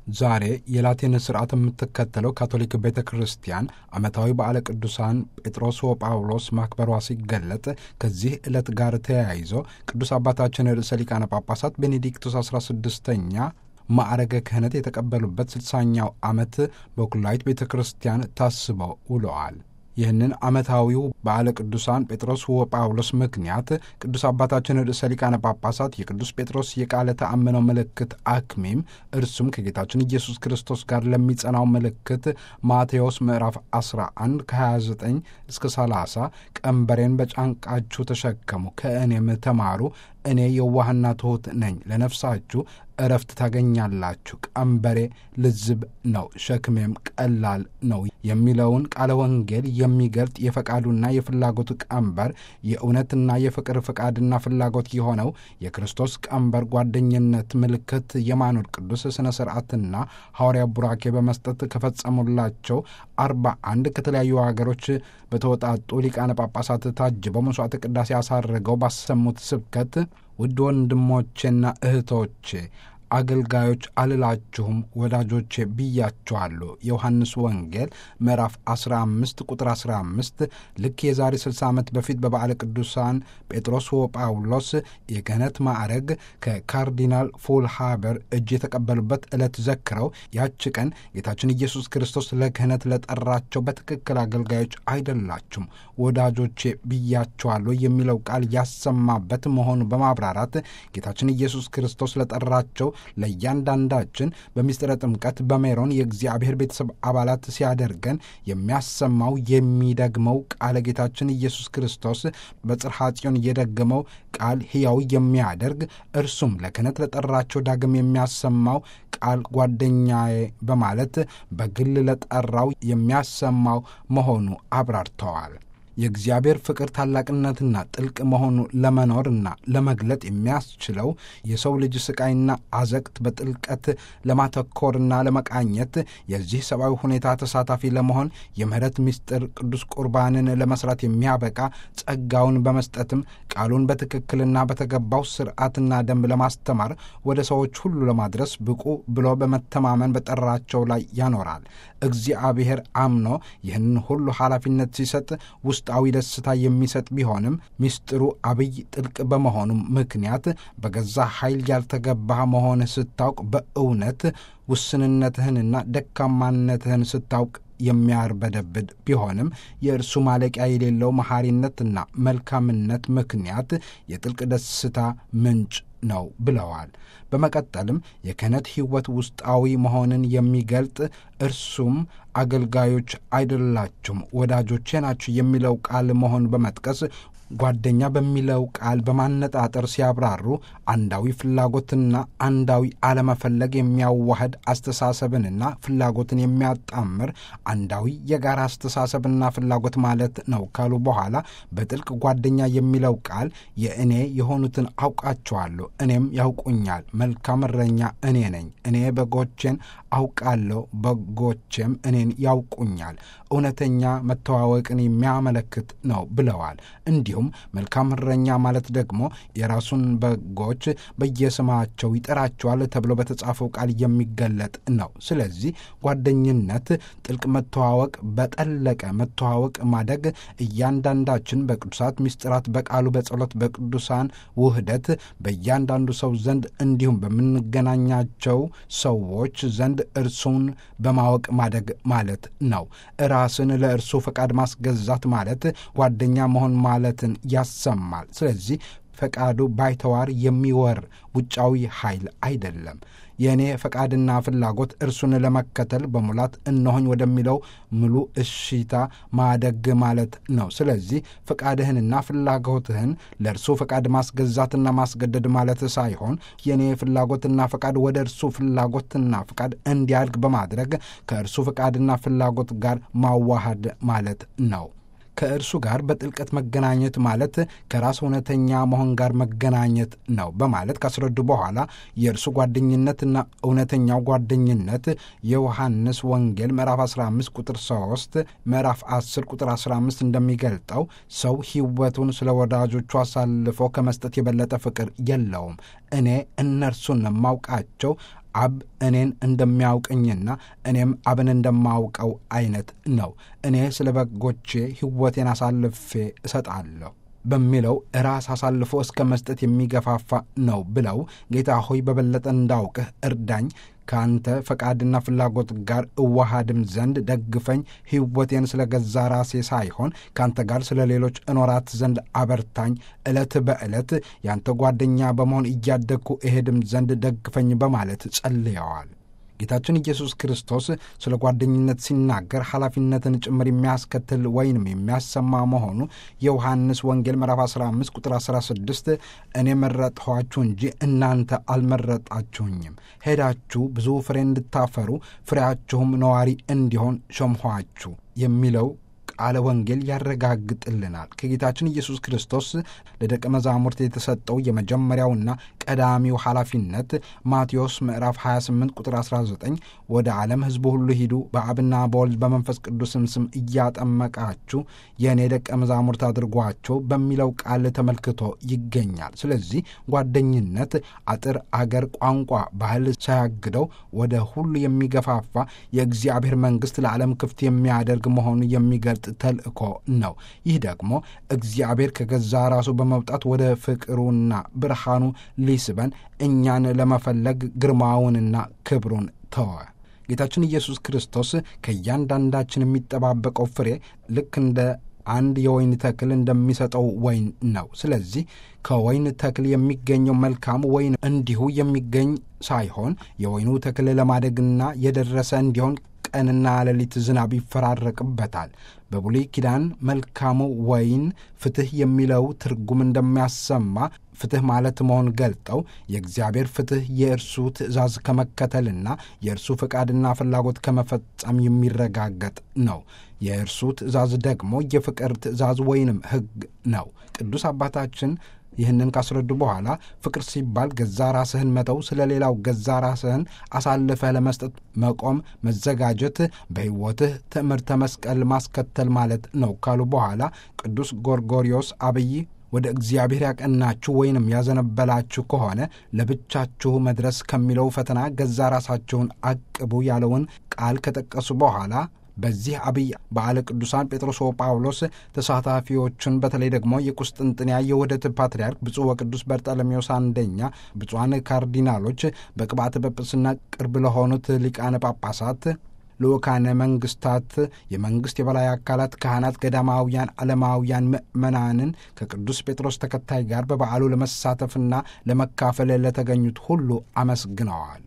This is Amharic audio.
ዛሬ የላቲን ስርዓት የምትከተለው ካቶሊክ ቤተ ክርስቲያን ዓመታዊ በዓለ ቅዱሳን ጴጥሮስ ወጳውሎስ ማክበሯ ሲገለጥ ከዚህ ዕለት ጋር ተያይዞ ቅዱስ አባታችን ርዕሰ ሊቃነ ጳጳሳት ቤኔዲክቱስ 16ኛ ማዕረገ ክህነት የተቀበሉበት ስልሳኛው ዓመት በኩላይት ቤተ ክርስቲያን ታስበው ውለዋል። ይህንን ዓመታዊው በዓለ ቅዱሳን ጴጥሮስ ወጳውሎስ ምክንያት ቅዱስ አባታችን ርዕሰ ሊቃነ ጳጳሳት የቅዱስ ጴጥሮስ የቃለ ተአምነው ምልክት አክሚም እርሱም ከጌታችን ኢየሱስ ክርስቶስ ጋር ለሚጸናው ምልክት ማቴዎስ ምዕራፍ 11 ከ29 እስከ 30 ቀንበሬን በጫንቃችሁ ተሸከሙ ከእኔም ተማሩ እኔ የዋህና ትሑት ነኝ፣ ለነፍሳችሁ እረፍት ታገኛላችሁ፣ ቀንበሬ ልዝብ ነው፣ ሸክሜም ቀላል ነው የሚለውን ቃለ ወንጌል የሚገልጥ የፈቃዱና የፍላጎቱ ቀንበር የእውነትና የፍቅር ፈቃድና ፍላጎት የሆነው የክርስቶስ ቀንበር ጓደኝነት ምልክት የማኖር ቅዱስ ሥነ ሥርዓትና ሐዋርያ ቡራኬ በመስጠት ከፈጸሙላቸው አርባ አንድ ከተለያዩ ሀገሮች በተወጣጡ ሊቃነ ጳጳሳት ታጅበው መሥዋዕተ ቅዳሴ አሳርገው ባሰሙት ስብከት ውድ ወንድሞቼና እህቶቼ አገልጋዮች አልላችሁም ወዳጆቼ ብያችኋለሁ። የዮሐንስ ወንጌል ምዕራፍ 15 ቁጥር 15 ልክ የዛሬ 60 ዓመት በፊት በበዓለ ቅዱሳን ጴጥሮስ ወጳውሎስ የክህነት ማዕረግ ከካርዲናል ፉልሃበር እጅ የተቀበሉበት ዕለት ዘክረው ያች ቀን ጌታችን ኢየሱስ ክርስቶስ ለክህነት ለጠራቸው በትክክል አገልጋዮች አይደላችሁም ወዳጆቼ ብያችኋለሁ የሚለው ቃል ያሰማበት መሆኑ በማብራራት ጌታችን ኢየሱስ ክርስቶስ ለጠራቸው ለእያንዳንዳችን በምስጢረ ጥምቀት በሜሮን የእግዚአብሔር ቤተሰብ አባላት ሲያደርገን የሚያሰማው የሚደግመው ቃለ ጌታችን ኢየሱስ ክርስቶስ በጽርሐ ጽዮን የደገመው ቃል ሕያው የሚያደርግ እርሱም ለክህነት ለጠራቸው ዳግም የሚያሰማው ቃል ጓደኛዬ በማለት በግል ለጠራው የሚያሰማው መሆኑ አብራርተዋል። የእግዚአብሔር ፍቅር ታላቅነትና ጥልቅ መሆኑ ለመኖርና ለመግለጥ የሚያስችለው የሰው ልጅ ስቃይና አዘቅት በጥልቀት ለማተኮርና ለመቃኘት የዚህ ሰብአዊ ሁኔታ ተሳታፊ ለመሆን የምህረት ምስጢር ቅዱስ ቁርባንን ለመስራት የሚያበቃ ጸጋውን በመስጠትም ቃሉን በትክክልና በተገባው ስርዓትና ደንብ ለማስተማር ወደ ሰዎች ሁሉ ለማድረስ ብቁ ብሎ በመተማመን በጠራቸው ላይ ያኖራል። እግዚአብሔር አምኖ ይህንን ሁሉ ኃላፊነት ሲሰጥ ውስጣዊ ደስታ የሚሰጥ ቢሆንም ምስጢሩ አብይ ጥልቅ በመሆኑም ምክንያት በገዛ ኃይል ያልተገባህ መሆንህ ስታውቅ በእውነት ውስንነትህንና ደካማነትህን ስታውቅ የሚያርበደብድ ቢሆንም የእርሱ ማለቂያ የሌለው መሐሪነትና መልካምነት ምክንያት የጥልቅ ደስታ ምንጭ ነው ብለዋል። በመቀጠልም የክህነት ሕይወት ውስጣዊ መሆንን የሚገልጥ እርሱም አገልጋዮች አይደላችሁም ወዳጆቼ ናችሁ የሚለው ቃል መሆን በመጥቀስ ጓደኛ በሚለው ቃል በማነጣጠር ሲያብራሩ አንዳዊ ፍላጎትና አንዳዊ አለመፈለግ የሚያዋህድ አስተሳሰብንና ፍላጎትን የሚያጣምር አንዳዊ የጋራ አስተሳሰብና ፍላጎት ማለት ነው ካሉ በኋላ በጥልቅ ጓደኛ የሚለው ቃል የእኔ የሆኑትን አውቃቸዋለሁ፣ እኔም ያውቁኛል። መልካም እረኛ እኔ ነኝ። እኔ በጎቼን አውቃለሁ፣ በጎቼም እኔን ያውቁኛል። እውነተኛ መተዋወቅን የሚያመለክት ነው ብለዋል። እንዲሁም መልካም እረኛ ማለት ደግሞ የራሱን በጎች በየስማቸው ይጠራቸዋል ተብሎ በተጻፈው ቃል የሚገለጥ ነው። ስለዚህ ጓደኝነት ጥልቅ መተዋወቅ፣ በጠለቀ መተዋወቅ ማደግ እያንዳንዳችን በቅዱሳት ምስጢራት፣ በቃሉ፣ በጸሎት፣ በቅዱሳን ውህደት በእያንዳንዱ ሰው ዘንድ እንዲሁም በምንገናኛቸው ሰዎች ዘንድ እርሱን በማወቅ ማደግ ማለት ነው። ራስን ለእርሱ ፈቃድ ማስገዛት ማለት ጓደኛ መሆን ማለትን ያሰማል። ስለዚህ ፈቃዱ ባይተዋር የሚወር ውጫዊ ኃይል አይደለም። የእኔ ፈቃድና ፍላጎት እርሱን ለመከተል በሙላት እነሆኝ ወደሚለው ሙሉ እሺታ ማደግ ማለት ነው። ስለዚህ ፈቃድህንና ፍላጎትህን ለእርሱ ፈቃድ ማስገዛትና ማስገደድ ማለት ሳይሆን የእኔ ፍላጎትና ፈቃድ ወደ እርሱ ፍላጎትና ፈቃድ እንዲያድግ በማድረግ ከእርሱ ፈቃድና ፍላጎት ጋር ማዋሃድ ማለት ነው። ከእርሱ ጋር በጥልቀት መገናኘት ማለት ከራስ እውነተኛ መሆን ጋር መገናኘት ነው በማለት ካስረዱ በኋላ የእርሱ ጓደኝነትና እውነተኛው ጓደኝነት የዮሐንስ ወንጌል ምዕራፍ 15 ቁጥር 3 ምዕራፍ 10 ቁጥር 15 እንደሚገልጠው ሰው ሕይወቱን ስለ ወዳጆቹ አሳልፎ ከመስጠት የበለጠ ፍቅር የለውም። እኔ እነርሱን የማውቃቸው አብ እኔን እንደሚያውቀኝና እኔም አብን እንደማውቀው አይነት ነው። እኔ ስለ በጎቼ ሕይወቴን አሳልፌ እሰጣለሁ በሚለው ራስ አሳልፎ እስከ መስጠት የሚገፋፋ ነው ብለው ጌታ ሆይ በበለጠ እንዳውቅህ እርዳኝ ከአንተ ፈቃድና ፍላጎት ጋር እዋሃድም ዘንድ ደግፈኝ። ሕይወቴን ስለ ገዛ ራሴ ሳይሆን ከአንተ ጋር ስለ ሌሎች እኖራት ዘንድ አበርታኝ። ዕለት በዕለት የአንተ ጓደኛ በመሆን እያደግኩ እሄድም ዘንድ ደግፈኝ በማለት ጸልየዋል። ጌታችን ኢየሱስ ክርስቶስ ስለ ጓደኝነት ሲናገር ኃላፊነትን ጭምር የሚያስከትል ወይንም የሚያሰማ መሆኑ የዮሐንስ ወንጌል ምዕራፍ 15 ቁጥር 16 እኔ መረጥኋችሁ እንጂ እናንተ አልመረጣችሁኝም፣ ሄዳችሁ ብዙ ፍሬ እንድታፈሩ ፍሬያችሁም ነዋሪ እንዲሆን ሾምኋችሁ የሚለው ቃለ ወንጌል ያረጋግጥልናል። ከጌታችን ኢየሱስ ክርስቶስ ለደቀ መዛሙርት የተሰጠው የመጀመሪያውና ቀዳሚው ኃላፊነት ማቴዎስ ምዕራፍ 28 ቁጥር 19 ወደ ዓለም ሕዝቡ ሁሉ ሂዱ፣ በአብና በወልድ በመንፈስ ቅዱስም ስም እያጠመቃችሁ የእኔ ደቀ መዛሙርት አድርጓቸው በሚለው ቃል ተመልክቶ ይገኛል። ስለዚህ ጓደኝነት አጥር፣ አገር፣ ቋንቋ፣ ባህል ሳያግደው ወደ ሁሉ የሚገፋፋ የእግዚአብሔር መንግሥት ለዓለም ክፍት የሚያደርግ መሆኑ የሚገልጥ ተልእኮ ነው። ይህ ደግሞ እግዚአብሔር ከገዛ ራሱ በመውጣት ወደ ፍቅሩና ብርሃኑ ሊስበን እኛን ለመፈለግ ግርማውንና ክብሩን ተወ። ጌታችን ኢየሱስ ክርስቶስ ከእያንዳንዳችን የሚጠባበቀው ፍሬ ልክ እንደ አንድ የወይን ተክል እንደሚሰጠው ወይን ነው። ስለዚህ ከወይን ተክል የሚገኘው መልካም ወይን እንዲሁ የሚገኝ ሳይሆን የወይኑ ተክል ለማደግና የደረሰ እንዲሆን ቀንና ሌሊት ዝናብ ይፈራረቅበታል። በብሉይ ኪዳን መልካሙ ወይን ፍትሕ የሚለው ትርጉም እንደሚያሰማ ፍትሕ ማለት መሆን ገልጠው የእግዚአብሔር ፍትሕ የእርሱ ትእዛዝ ከመከተልና የእርሱ ፈቃድና ፍላጎት ከመፈጸም የሚረጋገጥ ነው። የእርሱ ትእዛዝ ደግሞ የፍቅር ትእዛዝ ወይንም ሕግ ነው። ቅዱስ አባታችን ይህንን ካስረዱ በኋላ ፍቅር ሲባል ገዛ ራስህን መተው፣ ስለ ሌላው ገዛ ራስህን አሳልፈህ ለመስጠት መቆም፣ መዘጋጀት፣ በሕይወትህ ትምህርተ መስቀል ማስከተል ማለት ነው ካሉ በኋላ ቅዱስ ጎርጎሪዮስ አብይ ወደ እግዚአብሔር ያቀናችሁ ወይንም ያዘነበላችሁ ከሆነ ለብቻችሁ መድረስ ከሚለው ፈተና ገዛ ራሳችሁን አቅቡ ያለውን ቃል ከጠቀሱ በኋላ በዚህ አብይ በዓለ ቅዱሳን ጴጥሮስ ወጳውሎስ ተሳታፊዎቹን በተለይ ደግሞ የቁስጥንጥንያ የውህደት ፓትርያርክ ብፁዕ ወቅዱስ በርጠለሜዎስ አንደኛ፣ ብፁዓን ካርዲናሎች፣ በቅብዓተ ጵጵስና ቅርብ ለሆኑት ሊቃነ ጳጳሳት ልኡካነ መንግስታት፣ የመንግሥት የበላይ አካላት፣ ካህናት፣ ገዳማውያን፣ ዓለማውያን ምዕመናንን ከቅዱስ ጴጥሮስ ተከታይ ጋር በበዓሉ ለመሳተፍና ለመካፈል ለተገኙት ሁሉ አመስግነዋል።